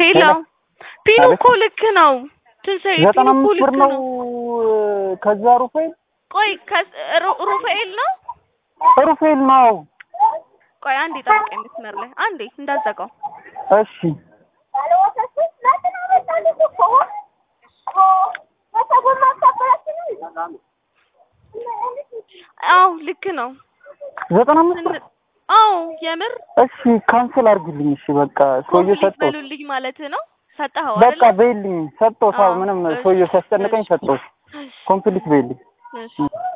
ሄሎ ሄሎ። ፒኑ አቤት። እኮ ልክ ነው። ትንሣኤ ፒኑ ዘጠና እኮ አምስት ብር ልክ ነው። ነው። ከዛ ሩፌል ቆይ ከስ- ሩ- ሩፋኤል ነው። ሩፌል ነው። ቆይ አንዴ ጠብቀኝ መስመር ላይ አንዴ እንዳዘጋው። እሺ አዎ ልክ ነው። ዘጠና አምስት ብር ስን- አዎ የምር እሺ ካንስል አድርግልኝ። እሺ በቃ ሰውዬው ኮምፕሊት ሰጠው። በሉልኝ ማለት ነው። ሰጠኸው በቃ አይደል? በይልኝ ሰጠው። አዎ፣ ምንም እሺ፣ ሰውዬው ሲያስጨንቀኝ እሺ። ሰጠው። ኮምፕሊት በይልኝ። እሺ